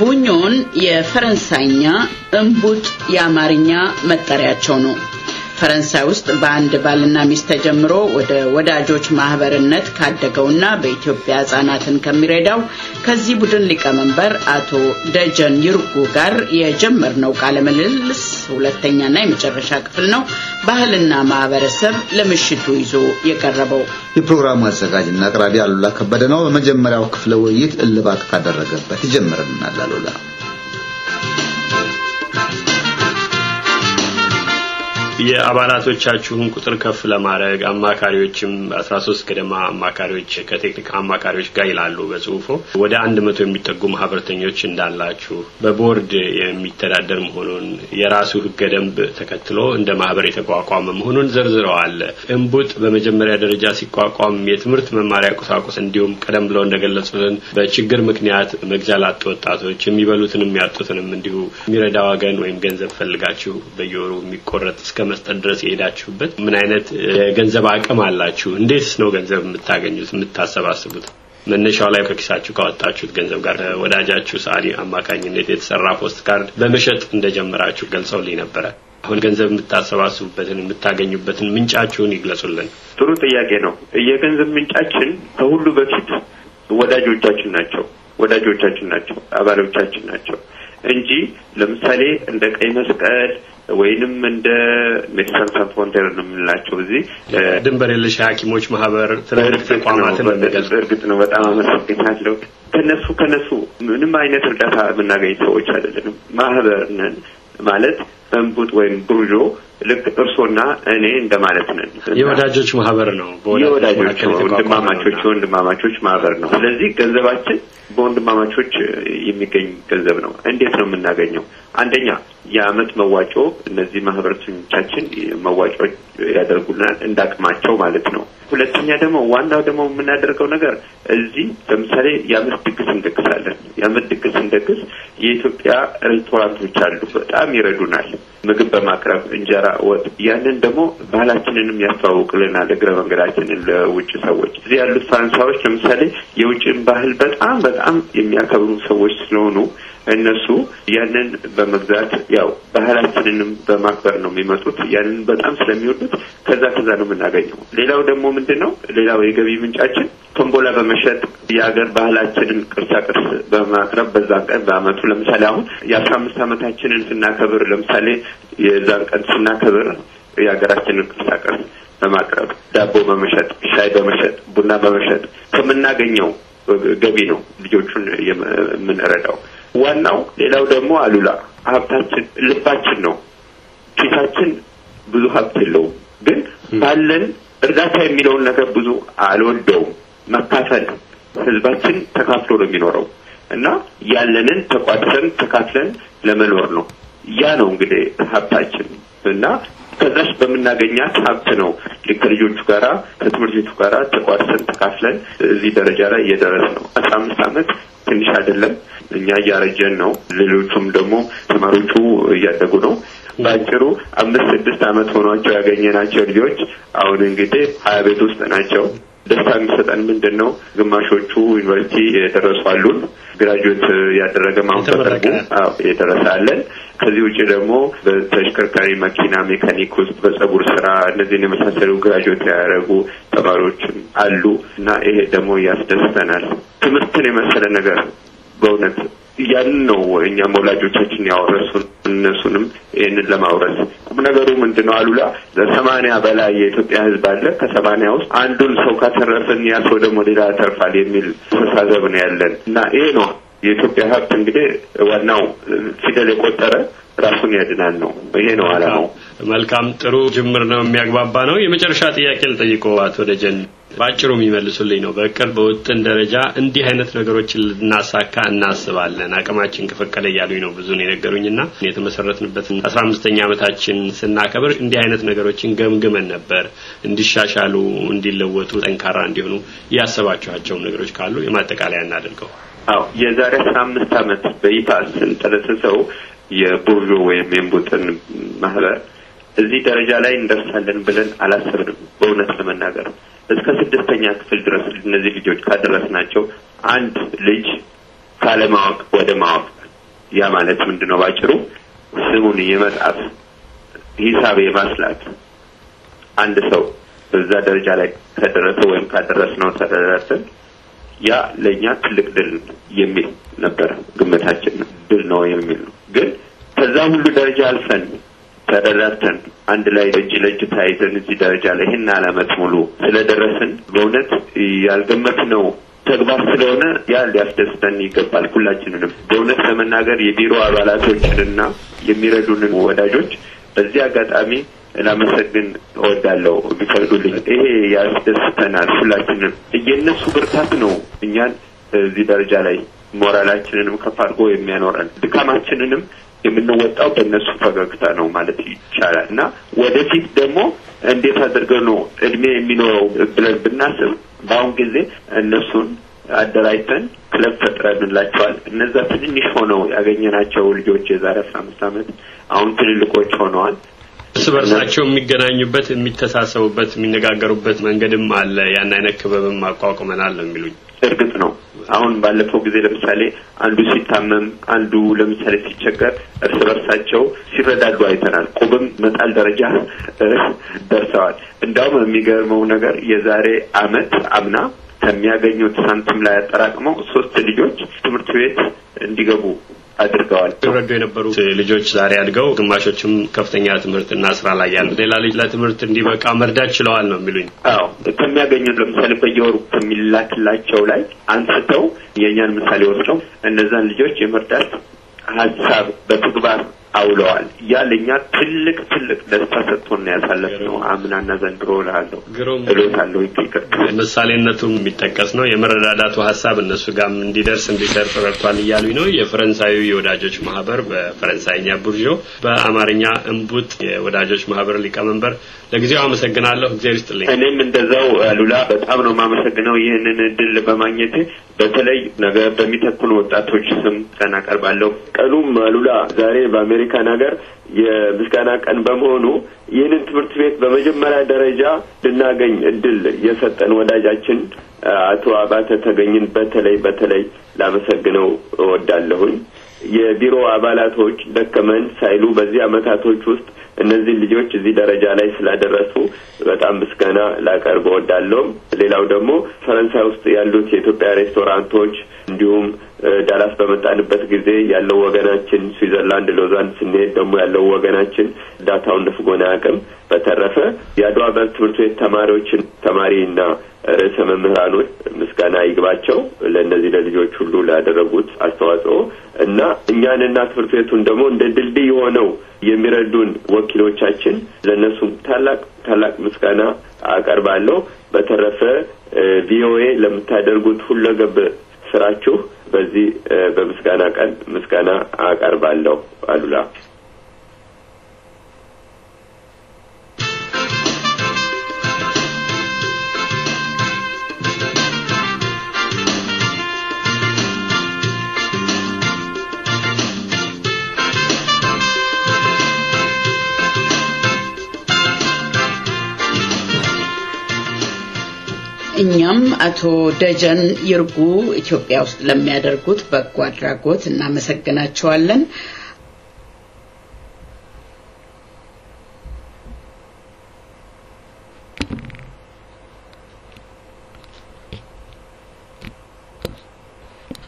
ቡኞን የፈረንሳይኛ እምቡጥ የአማርኛ መጠሪያቸው ነው። ፈረንሳይ ውስጥ በአንድ ባልና ሚስት ተጀምሮ ወደ ወዳጆች ማህበርነት ካደገውና በኢትዮጵያ ህጻናትን ከሚረዳው ከዚህ ቡድን ሊቀመንበር አቶ ደጀን ይርጉ ጋር የጀመርነው ቃለ ምልልስ ሁለተኛና የመጨረሻ ክፍል ነው። ባህልና ማህበረሰብ ለምሽቱ ይዞ የቀረበው የፕሮግራሙ አዘጋጅና አቅራቢ አሉላ ከበደ ነው። በመጀመሪያው ክፍለ ውይይት እልባት ካደረገበት ይጀምርልናል አሉላ። የአባላቶቻችሁን ቁጥር ከፍ ለማድረግ አማካሪዎችም አስራ ሶስት ገደማ አማካሪዎች ከቴክኒክ አማካሪዎች ጋር ይላሉ በጽሁፎ ወደ አንድ መቶ የሚጠጉ ማህበረተኞች እንዳላችሁ በቦርድ የሚተዳደር መሆኑን የራሱ ህገ ደንብ ተከትሎ እንደ ማህበር የተቋቋመ መሆኑን ዘርዝረዋል። እምቡጥ በመጀመሪያ ደረጃ ሲቋቋም የትምህርት መማሪያ ቁሳቁስ እንዲሁም ቀደም ብለው እንደገለጹልን በችግር ምክንያት መግዣ ላጡ ወጣቶች የሚበሉትንም ያጡትንም እንዲሁ የሚረዳ ወገን ወይም ገንዘብ ፈልጋችሁ በየወሩ የሚቆረጥ እስከ መስጠት ድረስ የሄዳችሁበት ምን አይነት የገንዘብ አቅም አላችሁ? እንዴትስ ነው ገንዘብ የምታገኙት የምታሰባስቡት? መነሻው ላይ ከኪሳችሁ ካወጣችሁት ገንዘብ ጋር ወዳጃችሁ ሰዓሊ አማካኝነት የተሰራ ፖስት ካርድ በመሸጥ እንደጀመራችሁ ገልጸውልኝ ነበረ። አሁን ገንዘብ የምታሰባስቡበትን የምታገኙበትን ምንጫችሁን ይግለጹልን። ጥሩ ጥያቄ ነው። የገንዘብ ምንጫችን ከሁሉ በፊት ወዳጆቻችን ናቸው። ወዳጆቻችን ናቸው፣ አባሎቻችን ናቸው እንጂ ለምሳሌ እንደ ቀይ መስቀል ወይንም እንደ ሜዲሳን ሳን ፍሮንቴር ነው የምንላቸው እዚህ ድንበር የለሽ ሐኪሞች ማህበር ትልልቅ ተቋማትን እርግጥ ነው። በጣም አመሰግናለሁ። ከነሱ ከነሱ ምንም አይነት እርዳታ የምናገኝ ሰዎች አይደለንም። ማህበር ነን ማለት እንቡጥ ወይም ቡርዦ ልክ እርሶና እኔ እንደማለት ነን። የወዳጆች ማህበር ነው። የወዳጆች ወንድማማቾች ወንድማማቾች ማህበር ነው። ስለዚህ ገንዘባችን በወንድማማቾች የሚገኝ ገንዘብ ነው። እንዴት ነው የምናገኘው? አንደኛ የአመት መዋጮ እነዚህ ማህበረተኞቻችን መዋጮ ያደርጉልናል እንዳቅማቸው ማለት ነው። ሁለተኛ ደግሞ ዋናው ደግሞ የምናደርገው ነገር እዚህ ለምሳሌ የአመት ድግስ እንደግሳለን። የአመት ድግስ እንደግስ የኢትዮጵያ ሬስቶራንቶች አሉ፣ በጣም ይረዱናል ምግብ በማቅረብ እንጀራ፣ ወጥ። ያንን ደግሞ ባህላችንንም ያስተዋውቅልናል እግረ መንገዳችንን ለውጭ ሰዎች። እዚህ ያሉት ፈረንሳዮች ለምሳሌ የውጭን ባህል በጣም በጣም የሚያከብሩ ሰዎች ስለሆኑ እነሱ ያንን በመግዛት ያው ባህላችንንም በማክበር ነው የሚመጡት። ያንን በጣም ስለሚወዱት ከዛ ከዛ ነው የምናገኘው። ሌላው ደግሞ ምንድን ነው ሌላው የገቢ ምንጫችን ቶምቦላ በመሸጥ የሀገር ባህላችንን ቅርሳ ቅርስ በማቅረብ በዛን ቀን በአመቱ ለምሳሌ አሁን የአስራ አምስት አመታችንን ስናከብር ለምሳሌ የዛን ቀን ስናከብር የሀገራችንን ቅርሳ ቅርስ በማቅረብ ዳቦ በመሸጥ ሻይ በመሸጥ ቡና በመሸጥ ከምናገኘው ገቢ ነው ልጆቹን የምንረዳው። ዋናው ሌላው ደግሞ አሉላ ሀብታችን ልባችን ነው። ኪሳችን ብዙ ሀብት የለውም፣ ግን ባለን እርዳታ የሚለውን ነገር ብዙ አልወደውም። መካፈል ህዝባችን ተካፍሎ ነው የሚኖረው እና ያለንን ተቋድሰን ተካፍለን ለመኖር ነው። ያ ነው እንግዲህ ሀብታችን እና ከዛች በምናገኛት ሀብት ነው ከልጆቹ ጋራ ከትምህርት ቤቱ ጋራ ተቋድሰን ተካፍለን እዚህ ደረጃ ላይ እየደረስ ነው። አስራ አምስት አመት ትንሽ አይደለም። እኛ እያረጀን ነው። ሌሎቹም ደግሞ ተማሪዎቹ እያደጉ ነው። በአጭሩ አምስት ስድስት አመት ሆኗቸው ያገኘናቸው ልጆች አሁን እንግዲህ ሀያ ቤት ውስጥ ናቸው። ደስታ የሚሰጠን ምንድን ነው? ግማሾቹ ዩኒቨርሲቲ የደረሱ አሉን። ግራጁዌት ያደረገ ማሁን በቅርቡ የደረሰ አለን። ከዚህ ውጭ ደግሞ በተሽከርካሪ መኪና ሜካኒክ ውስጥ በጸጉር ስራ እነዚህን የመሳሰሉ ግራጁዌት ያደረጉ ተማሪዎችም አሉ እና ይሄ ደግሞ ያስደስተናል። ትምህርትን የመሰለ ነገር በእውነት ያንን ነው እኛም ወላጆቻችን ያወረሱን እነሱንም ይህንን ለማውረስ ቁም ነገሩ ምንድን ነው አሉላ ለሰማንያ በላይ የኢትዮጵያ ህዝብ አለ ከሰማንያ ውስጥ አንዱን ሰው ካተረፍን ያ ሰው ደግሞ ሌላ ያተርፋል የሚል አስተሳሰብ ነው ያለን እና ይሄ ነው የኢትዮጵያ ሀብት እንግዲህ ዋናው ፊደል የቆጠረ ራሱን ያድናል ነው ይሄ ነው አላማው መልካም ጥሩ ጅምር ነው የሚያግባባ ነው የመጨረሻ ጥያቄ ልጠይቆ አቶ ደጀን በአጭሩ የሚመልሱልኝ ነው በቅርብ በውጥን ደረጃ እንዲህ አይነት ነገሮችን ልናሳካ እናስባለን አቅማችን ከፈቀደ እያሉኝ ነው ብዙን የነገሩኝና የተመሰረትንበትን አስራ አምስተኛ ዓመታችን ስናከብር እንዲህ አይነት ነገሮችን ገምግመን ነበር እንዲሻሻሉ እንዲለወጡ ጠንካራ እንዲሆኑ ያሰባችኋቸውም ነገሮች ካሉ የማጠቃለያ እናደርገው አዎ የዛሬ አስራ አምስት ዓመት በይፋ ስንጠነስሰው የቡርዦ ወይም የእምቡጥን ማህበር እዚህ ደረጃ ላይ እንደርሳለን ብለን አላሰብንም። በእውነት ለመናገር እስከ ስድስተኛ ክፍል ድረስ እነዚህ ልጆች ካደረስናቸው አንድ ልጅ ካለማወቅ ወደ ማወቅ ያ ማለት ምንድን ነው? ባጭሩ ስሙን የመጣፍ ሂሳብ የማስላት አንድ ሰው በዛ ደረጃ ላይ ከደረሰ ወይም ካደረስነው ተደረሰን ያ ለእኛ ትልቅ ድል የሚል ነበረ ግምታችን። ድል ነው የሚል ነው። ግን ከዛ ሁሉ ደረጃ አልፈን ተደራርተን አንድ ላይ እጅ ለእጅ ተያይዘን እዚህ ደረጃ ላይ ይህን አመት ሙሉ ስለደረስን በእውነት ያልገመትነው ተግባር ስለሆነ ያ ሊያስደስተን ይገባል ሁላችንንም። በእውነት ለመናገር የቢሮ አባላቶችንና የሚረዱንን ወዳጆች በዚህ አጋጣሚ ላመሰግን እወዳለሁ ቢፈቅዱልኝ። ይሄ ያስደስተናል ሁላችንም። የእነሱ ብርታት ነው እኛን እዚህ ደረጃ ላይ ሞራላችንንም ከፍ አድርጎ የሚያኖረን ድካማችንንም የምንወጣው በእነሱ ፈገግታ ነው ማለት ይቻላል እና ወደፊት ደግሞ እንዴት አድርገው ነው እድሜ የሚኖረው ብለን ብናስብ በአሁን ጊዜ እነሱን አደራጅተን ክለብ ፈጥረንላቸዋል። እነዛ ትንንሽ ሆነው ያገኘናቸው ልጆች የዛሬ አስራ አምስት ዓመት አሁን ትልልቆች ሆነዋል። እርስ በርሳቸው የሚገናኙበት፣ የሚተሳሰቡበት፣ የሚነጋገሩበት መንገድም አለ። ያን አይነት ክበብም አቋቁመናል ነው የሚሉኝ። እርግጥ ነው አሁን ባለፈው ጊዜ ለምሳሌ አንዱ ሲታመም አንዱ ለምሳሌ ሲቸገር እርስ በርሳቸው ሲረዳዱ አይተናል። ቁብም መጣል ደረጃ ደርሰዋል። እንዳውም የሚገርመው ነገር የዛሬ አመት አምና ከሚያገኙት ሳንቲም ላይ አጠራቅመው ሶስት ልጆች ትምህርት ቤት እንዲገቡ አድርገዋል። ይረዱ የነበሩ ልጆች ዛሬ አድገው ግማሾችም ከፍተኛ ትምህርትና ስራ ላይ ያሉት ሌላ ልጅ ለትምህርት እንዲበቃ መርዳት ችለዋል ነው የሚሉኝ። አዎ ከሚያገኙት ለምሳሌ በየወሩ ከሚላክላቸው ላይ አንስተው የእኛን ምሳሌ ወስደው እነዛን ልጆች የመርዳት ሀሳብ በተግባር አውለዋል። ያ ለእኛ ትልቅ ትልቅ ደስታ ሰጥቶን ያሳለፍነው አምናና ዘንድሮ እልሃለሁ እሎታለሁ ይቅርታ ምሳሌነቱ የሚጠቀስ ነው። የመረዳዳቱ ሀሳብ እነሱ ጋርም እንዲደርስ እንዲሰርጥ ረድቷል እያሉኝ ነው። የፈረንሳዩ የወዳጆች ማህበር በፈረንሳይኛ ቡርዦ፣ በአማርኛ እምቡጥ የወዳጆች ማህበር ሊቀመንበር፣ ለጊዜው አመሰግናለሁ። እግዚአብሔር ይስጥልኝ። እኔም እንደዛው አሉላ በጣም ነው የማመሰግነው ይህንን እድል በማግኘት በተለይ ነገ በሚተኩን ወጣቶች ስም ቀን አቀርባለሁ። ቀኑም አሉላ ዛሬ በአሜሪካን ሀገር የምስጋና ቀን በመሆኑ ይህንን ትምህርት ቤት በመጀመሪያ ደረጃ ልናገኝ እድል የሰጠን ወዳጃችን አቶ አባተ ተገኝን በተለይ በተለይ ላመሰግነው እወዳለሁኝ። የቢሮ አባላቶች ደከመን ሳይሉ በዚህ አመታቶች ውስጥ እነዚህ ልጆች እዚህ ደረጃ ላይ ስላደረሱ በጣም ምስጋና ላቀርብ እወዳለሁ። ሌላው ደግሞ ፈረንሳይ ውስጥ ያሉት የኢትዮጵያ ሬስቶራንቶች እንዲሁም ዳላስ በመጣንበት ጊዜ ያለው ወገናችን፣ ስዊዘርላንድ ሎዛን ስንሄድ ደግሞ ያለው ወገናችን ዳታውን ነፍጎን አያውቅም። በተረፈ የአድዋ በር ትምህርት ቤት ተማሪዎችን ተማሪና ርዕሰ መምህራኖች ምስጋና ይግባቸው ለእነዚህ ለልጆች ሁሉ ላደረጉት አስተዋጽኦ እና እኛንና ትምህርት ቤቱን ደግሞ እንደ ድልድይ ሆነው የሚረዱን ወኪሎቻችን ለእነሱም ታላቅ ታላቅ ምስጋና አቀርባለሁ። በተረፈ ቪኦኤ ለምታደርጉት ሁለገብ ስራችሁ በዚህ በምስጋና ቀን ምስጋና አቀርባለሁ። አሉላ እኛም አቶ ደጀን ይርጉ ኢትዮጵያ ውስጥ ለሚያደርጉት በጎ አድራጎት እናመሰግናቸዋለን።